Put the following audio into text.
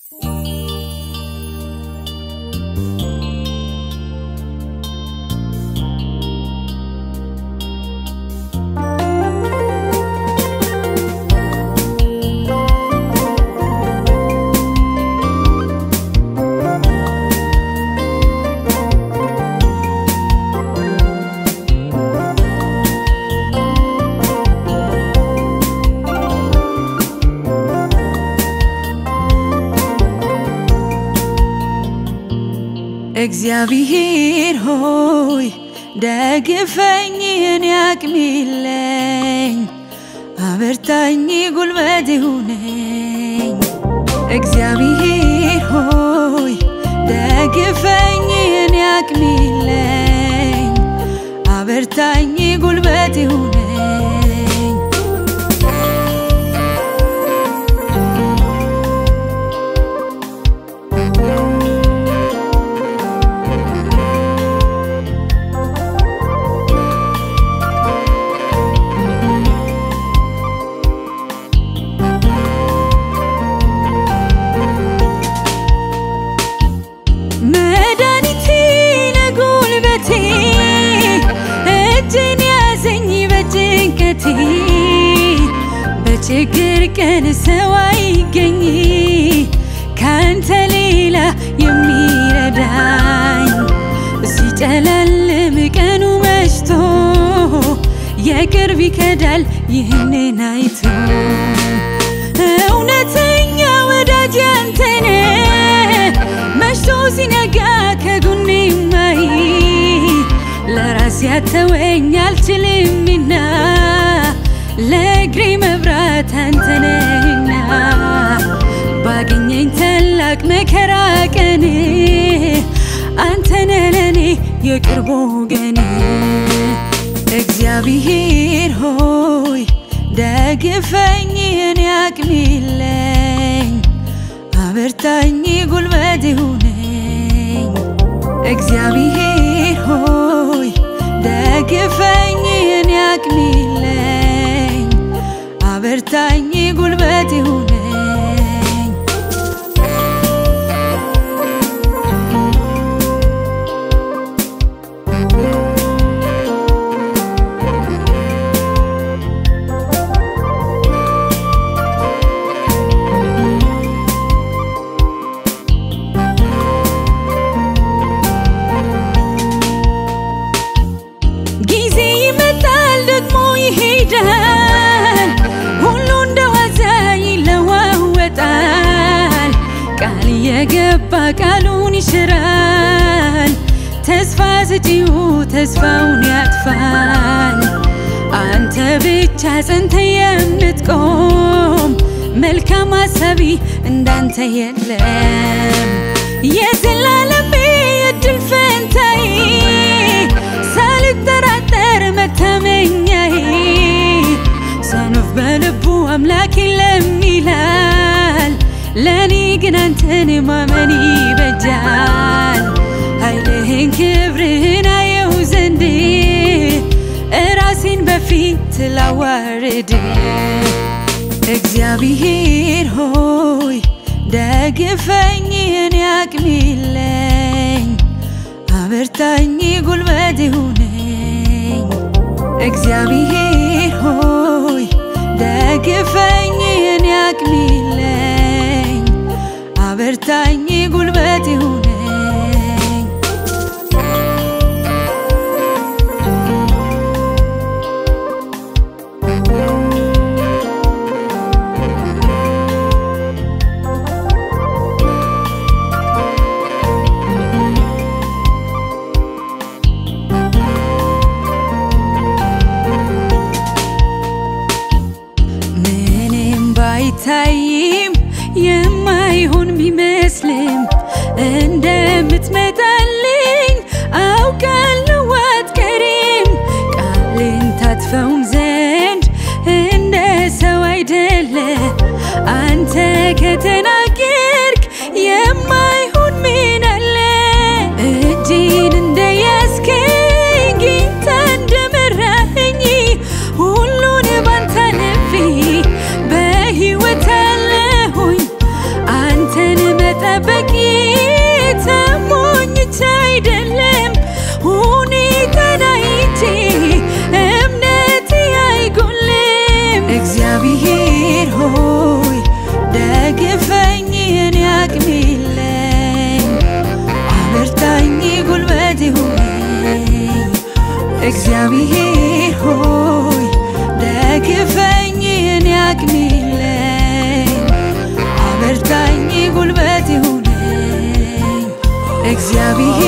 እግዚአብሔር ሆይ ደግፈኝ፣ እኔ አቅም የለኝ፣ አበርታኝ፣ ጉልበት ሁነኝ። እግዚአብሔር ሆይ ደግፈኝ፣ እኔ አቅም የለኝ፣ አበርታኝ፣ ጉልበት ሁነኝ። መድኃኒቴ ለጉልበቴ እጅን ያዘኝ በጭንቀቴ በችግር ቀን ሰው አይገኝ ካንተ ሌላ የሚረዳኝ ሲጨለልም ቀኑ መሽቶ የቅርብ ይከዳል ይህንን አይቶ እውነተኛ ወዳጅ አንተነ መሽቶ ሲነጋ ከጎኔ ማይ ለራሴ ያተወኝ አልችልምና ለእግሬ መብራት አንተነህና ባገኘኝ ታላቅ መከራ ቀን አንተነ ለኔ የቅርብ ወገን እግዚአብሔር ሆይ ደግፈኝ፣ እኔ አቅም የለኝ፣ አበርታኝ፣ ጉልበት ሁነኝ። እግዚአብሔር ሆይ ደግፈኝ፣ እኔ አቅም የለኝ፣ አበርታኝ፣ ጉልበት ሁነኝ። ጊዜ ይመጣል ደግሞ ይሄዳል፣ ሁሉ እንደ ዋዛ ይለዋወጣል። ቃል የገባ ቃሉን ይሽራል፣ ተስፋ ሰጪው ተስፋውን ያጥፋል። አንተ ብቻ ጸንተ የምትቆም መልካም አሳቢ እንዳንተ የለም። የዘላለሜ እድል ፈንታዬ ሳልጠራጠር መታመኛዬ ሰነፍ በልቡ አምላክ የለም ይላል። ለእኔ ግን አንተን ማመን ይበጃል። ኃይልህን ክብርህን አየው ዘንድ እራሴን በፊት ላዋርድ እግዚአብሔር ሆይ ደግፈኝ፣ እኔ አቅም የለኝ፣ አበርታኝ፣ ጉልበት ሁነኝ። እግዚአብሔር ሆይ ደግፈኝ፣ እኔ አቅም የለኝ፣ አበርታኝ፣ ጉልበት ሁነኝ። ምንም ባይታይም የማይሆን ቢመስልም እግዚአብሔር ሆይ ደግፈኝ የኔ አቅም የለኝ አበርታኝ ጉልበት ይሁነኝ እግዚአብሔር